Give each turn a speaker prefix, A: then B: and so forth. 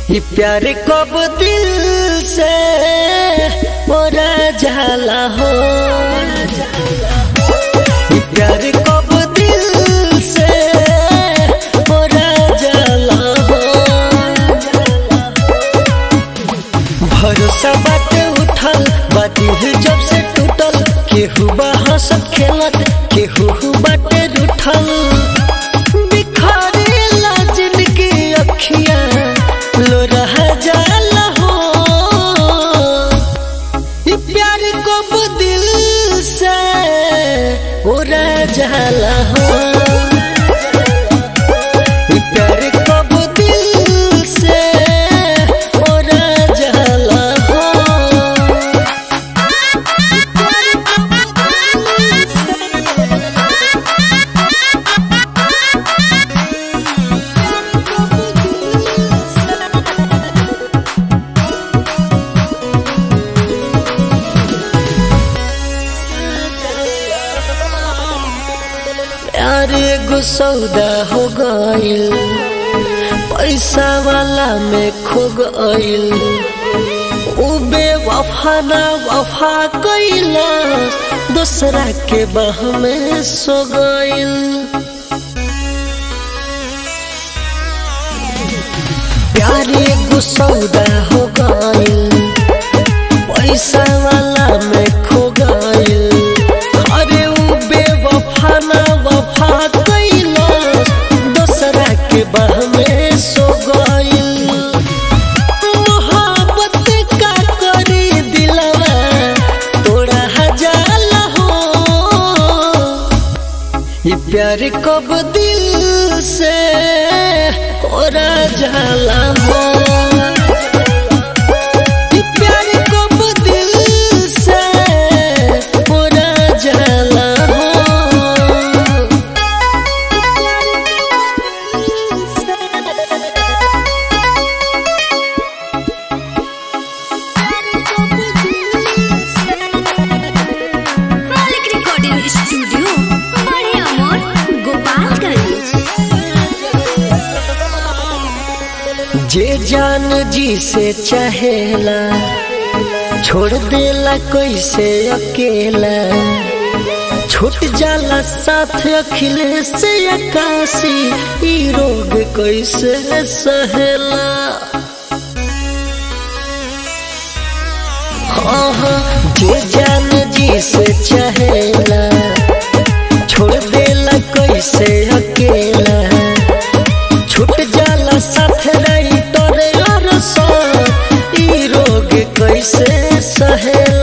A: ये प्यार कब दिल से मोरा जाला हो ये प्यार कब दिल से मोरा जाला हो भरोसा बाटे उठल बाती जब से टूटल केहू बहा सब खेलत केहू बाटे रूठल बिखरेला जिनकी अखियां लो रह जाला हो ये प्यार को दिल से उड़ा जाला हो ये प्यार को दिल से उड़ा जाला हो प्यार एगो सौदा हो गइल पैसा वाला में खो गइल उ बेवफा ना वफा कइला दूसरा के बाह में सो गइल प्यार एगो सौदा हो गइल पैसा वाला में खो गइल अरे उ बेवफा ना वफा कइला दूसरा के बाह में सो गइल मोहब्बत का करी दिलवा तोड़ा हजार हो ये प्यार कब दिल से ओरा जाला हो ये प्यार कब दिल से ओरा जाला हो
B: मालिक रिकॉर्डिंग स्टूडियो बड़े अमोर गोपालगंज
A: जे जान जी से चाहेला छोड़ देला कैसे अकेला छूट जाला साथ अखिलेश से अकाशी ई रोग कैसे सहेला हाँ हाँ, जे जान जी से चाहेला छोड़ देला कैसे अकेला छूट जाला साथ रही तोरे और साथ ई रोग कैसे सहेला